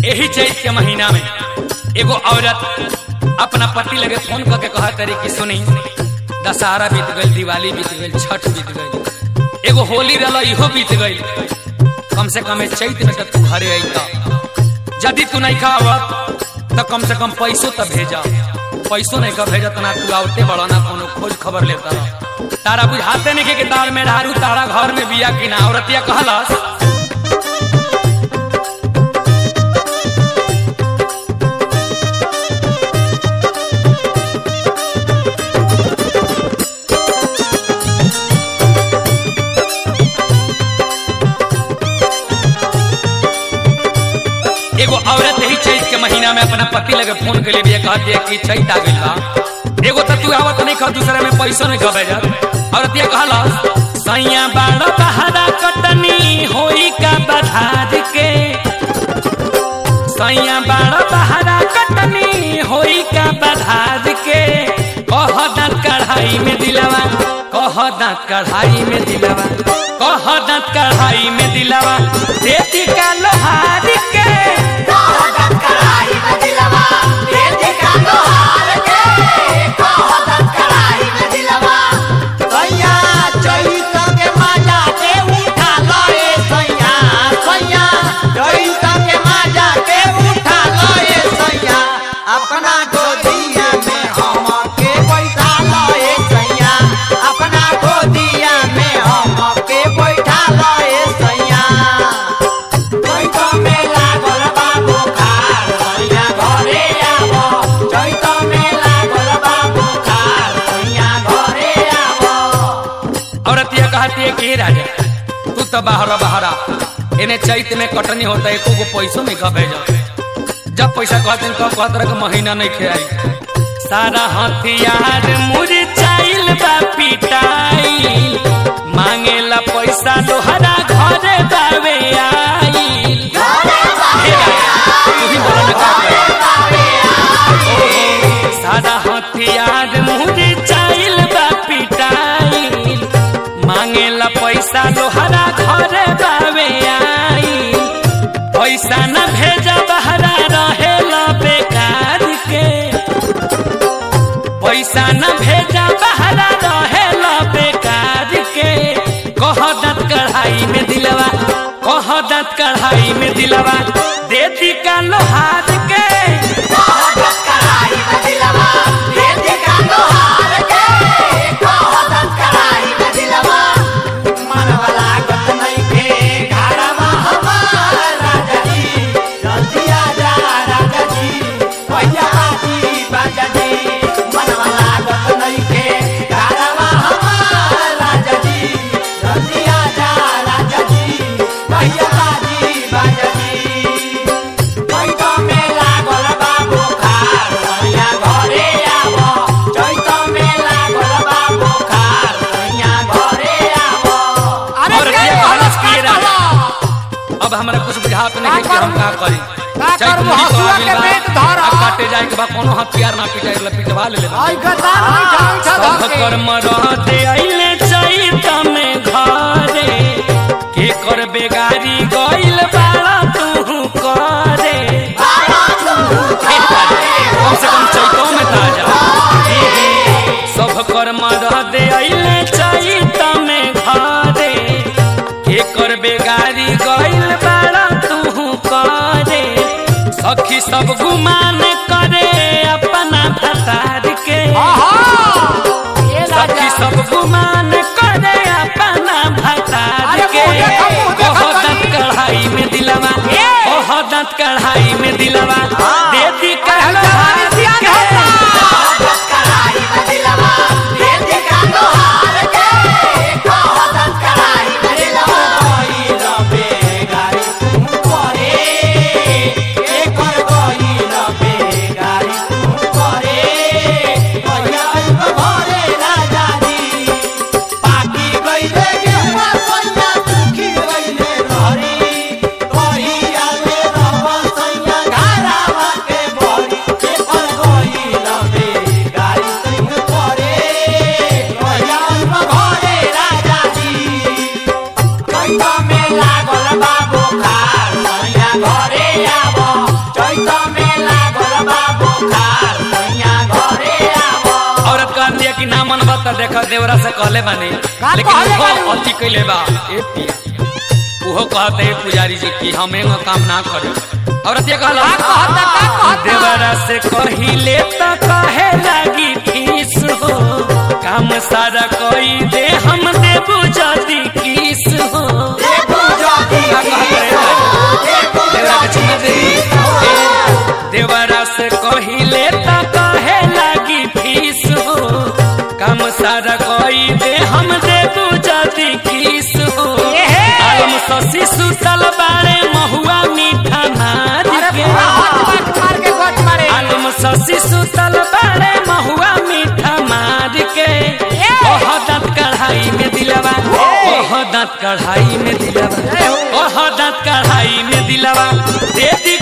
यही चैत के महीना में एगो औरत अपना पति लगे फोन करके कहा तरी कि सुनी दशहरा बीत गई दिवाली बीत गई छठ बीत गई एगो होली रहा इहो बीत गई कम से कम इस चैत में तो तू घरे आई यदि तू नहीं खावत तो कम से कम पैसों तो भेजा पैसों नहीं का भेजा तो ना तू आवते बड़ा ना कोनो खोज खबर लेता रह। तारा बुझाते नहीं कि तार में ढारू तारा घर में बिया कि ना औरतिया कहलस एगो औरत ही चैत के महीना में अपना पति लगे फोन के लिए भी कहती है कि चैत आ गई बा एगो तो तू आवत नहीं खा दूसरे में पैसों नहीं खबे जा औरत ये कहला सैया बाड़ा बहारा कटनी होई का बधार के सैया बाड़ा बहारा कटनी होई का बधार के कह दांत कढ़ाई में दिलवा कह दांत कढ़ाई में दिलवा कह दांत कढ़ाई में दिलवा देती का लोहार के सैया चैत के मजा के उठा लए सैया सैया चैत के मजा के उठा लए सैया अपना गोदिया में हम के बैठा लए सैया अपना गोदिया में हम के बैठा लए सैया चैत में लागल बा बुखार सैया घरे आवो चैत में लागल बा बुखार सैया घरे आवो औरत ये कहती है कि हे राजा तू तो बाहर बहरा इन्हें चैत में कटनी होता है एको गो पैसों नहीं खा भेजा जब पैसा कहते हैं तब कहते रहे कि महीना नहीं खेआई सारा हथियार मुरझाइल बा पिटाइल मांगेला पैसा लोहरा घरे बावे आइल हे राजा, तू ही बोला ना का करी? ओहो, सारा हथियार मुरझाइल बा पिटाइल मांगेला पैसा लोहरा घरे बावे आइल पैसा न भेजा बहरा रहेला बेकार के पैसा न भेजा बहरा रहेला बेकार के कह दत कढ़ाई में दिलवा कह दत कढ़ाई में दिलवा देती का लोहार के चैत में लागल बा बुखार सैया घरे आवो चैत में लागल बा बुखार सैया घरे आवो और ये कहलस कि ये राजा, अब हमरा कुछ बुझात नहीं है कि हम का करी का चैत करबो? नहीं तो हसुआ आगिल के बा, पेट धर। अब काटे जाए के बा कोनो हथियार ना पिटाई ला पिटवा ले ले आई गदार नहीं ढंग से सब धर के। कर्म रहते आइले चैत में घरे के कर बेगारी गइल बाड़ा तू करे हे ताजा, कम से कम चैतो में ताजा सब कर्म रहते आइले चैत में घरे के कर बेगारी गइल बाड़ा तू करे सखी सब गुमान करे अपना भतार के ये सखी राजा सब गुमान करे अपना भतार अरे के मुँह देखो, मुँह देखो ओह तनी। दंत कढ़ाई में दिलवा ओह दंत कढ़ाई में दिलवा देती कहलो जवानी सियान होता। के तो देखो देवरा से कहले बानी का लेकिन कहले वो बानी? अति कैले बा ए पिया वो कहते हैं पुजारी जी कि हम एगो काम ना करे औरत ये कहला का कहता का कहता देवरा से कहिले तो कहे लगी फीस हो काम सारा कोई दे हम देबू जदी किस हो देखो जाती का कहत रहे भाई? देवरा के चुमा दे ए, देवरा से कहिले तो कहे लगी फीस हो काम सारा कोई दे हम देबू जदी किस हो एहे। आलम ससी सुतल बारे महुआ मीठा नार अरे के पूरा हाथ पाट मार के गोच मारे आलम ससी सुतल बारे महुआ मीठा मार के ओह दांत कढ़ाई में दिलवा ओह दांत कढ़ाई में दिलवा ओह दांत कढ़ाई में दिलवा दे दी